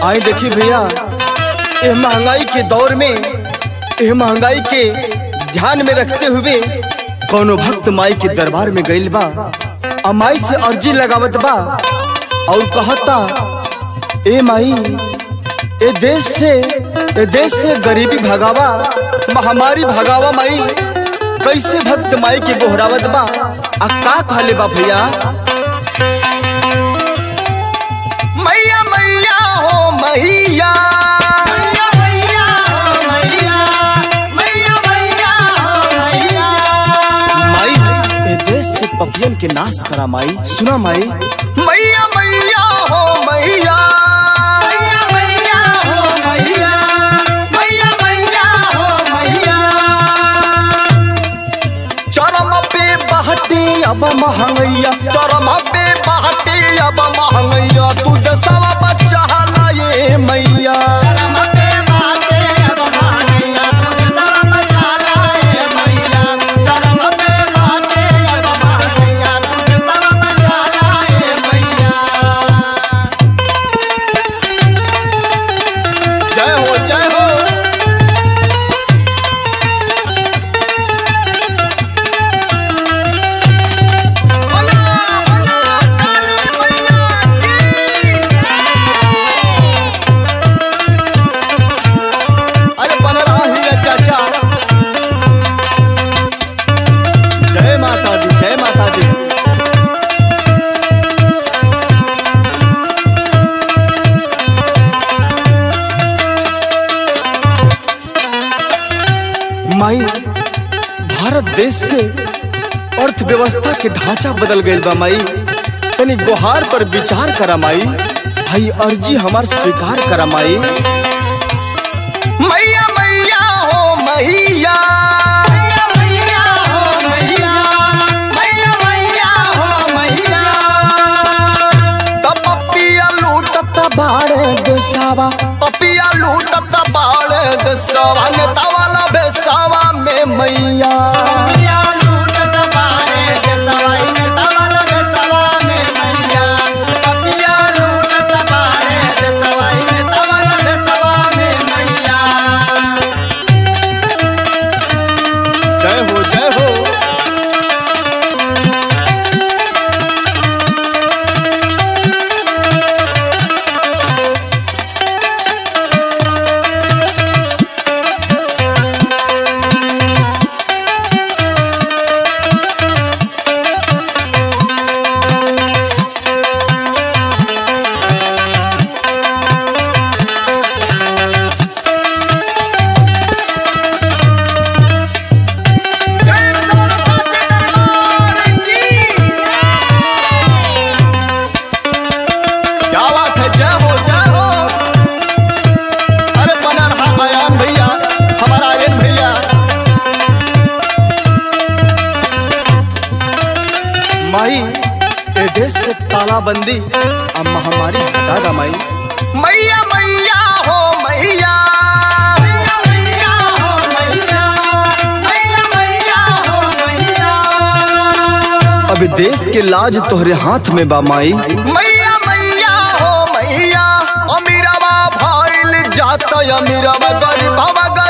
आई देखी भैया ये महंगाई के दौर में ये महंगाई के ध्यान में रखते हुए कोनो भक्त माई के दरबार में गइल बा आ माई से अर्जी लगावत बा और कहता ए माई ए देश से ए देश से गरीबी भगावा महामारी भगावा माई कैसे भक्त माई के बोहरावत बा आ का कहले बा भैया मैया मैया हो मैया माई ए देश से पपियन के नाश करा माई सुना माई मैया मैया हो मैया चरम पे बहती अब महंगैया चरम पे बहती अब महंगैया तू दसवा बच्चा लाए मैया जय हो जय हो अरे बन रहा ही है चाचा जय माता दी जय माता दी माई भारत देश के अर्थव्यवस्था के ढांचा बदल गईल बा माई तनी गुहार पर विचार करा माई भाई अर्जी हमार स्वीकार करा माई मैया मैया हो मैया तब पपिया लूटत बाड़े देसावा पपिया लूटत बाड़े देसावा नेता वाला बेसावा में मैया जय हो जय हो क्या बात है जय हो जय हो अरे बना रहा आयान भैया हमारा आर्यन भैया माई ए देश से तालाबंदी अब महामारी हटा दा माई मैया मैया हो मैया अब देश के लाज तोहरे हाथ में बा माई मैया मैया हो मैया अमीरवा भाईल जात अमीरवा गरीबवा